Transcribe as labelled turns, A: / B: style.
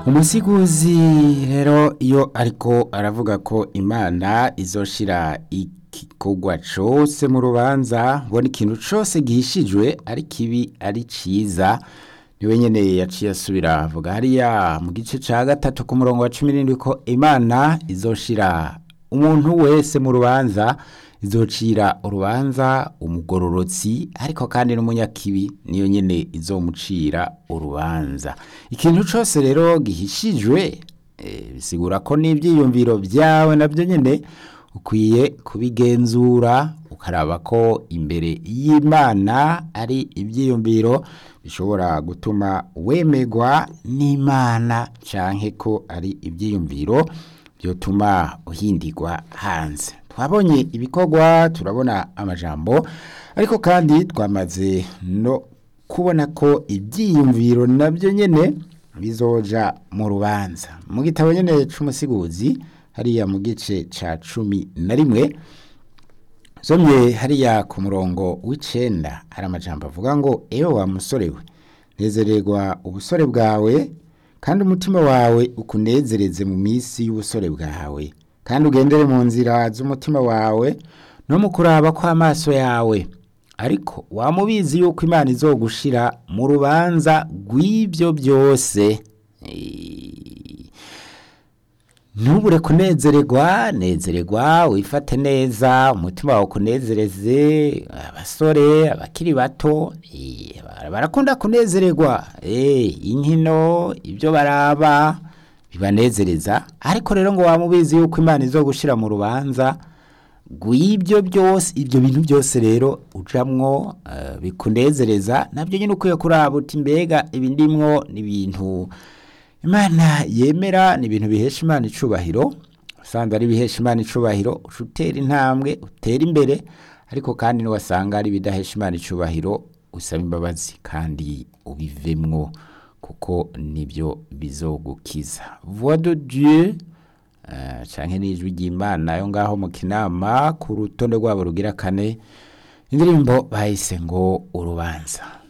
A: umusiguzi rero iyo ariko aravuga ko imana izoshira igikorwa cose mu rubanza mbona ikintu cose gihishijwe ari kibi ari ciza niwe nyene yaciye asubira avuga hariya mu gice ca gatatu ku murongo wa cumi n'indwi ko imana izoshira umuntu wese mu rubanza izocira urubanza umugororotsi ariko kandi n'umunyakibi niyo nyene izomucira urubanza ikintu cose rero gihishijwe eh, bisigura ko n'ivyiyumviro vyawe navyo nyene ukwiye kubigenzura ukaraba ko imbere y'imana ari ivyiyumviro bishobora gutuma wemegwa n'imana canke ko ari ivyiyumviro vyotuma uhindirwa hanze twabonye ibikorwa turabona amajambo ariko kandi twamaze no kubona ko ibyiyumviro nabyo nyene bizoja mu rubanza mu gitabo nyene c'umusiguzi hariya mu gice ca cumi na rimwe somye hariya ku murongo w'icenda hari amajambo avuga ngo ewe wa musore we nezererwa ubusore bwawe kandi umutima wawe ukunezereze mu minsi y'ubusore bwawe kandi ugendere mu nzira z'umutima wawe no mu kuraba kw'amaso yawe ariko wamubizi yuko imana izogushira mu rubanza rw'ibyo byose Eh, ntubure kunezererwa nezererwa wifate neza umutima wawe ukunezereze abasore abakiri bato eh, barakunda kunezererwa eh, inkino ibyo baraba bibanezereza ariko rero ngo wamubizi yuko imana izogushira mu rubanza rw'ibyo byose ibyo bintu byose rero ujamwo eh, bikunezereza nabyo nyine ukwiye kuraba uti mbega ibi ndimwo ni ibintu imana yemera ni ibintu bihesha imana icubahiro usanzwe ari ibihesha imana icubahiro uca utera intambwe utera imbere ariko kandi niwasanga ari ibidahesha imana icubahiro usaba imbabazi kandi ubivemwo kuko nibyo bizogukiza voix de dieu uh, canke n'ijwi ry'imana yo ngaho mu kinama ku rutonde rwabo rugira kane indirimbo bahise ngo urubanza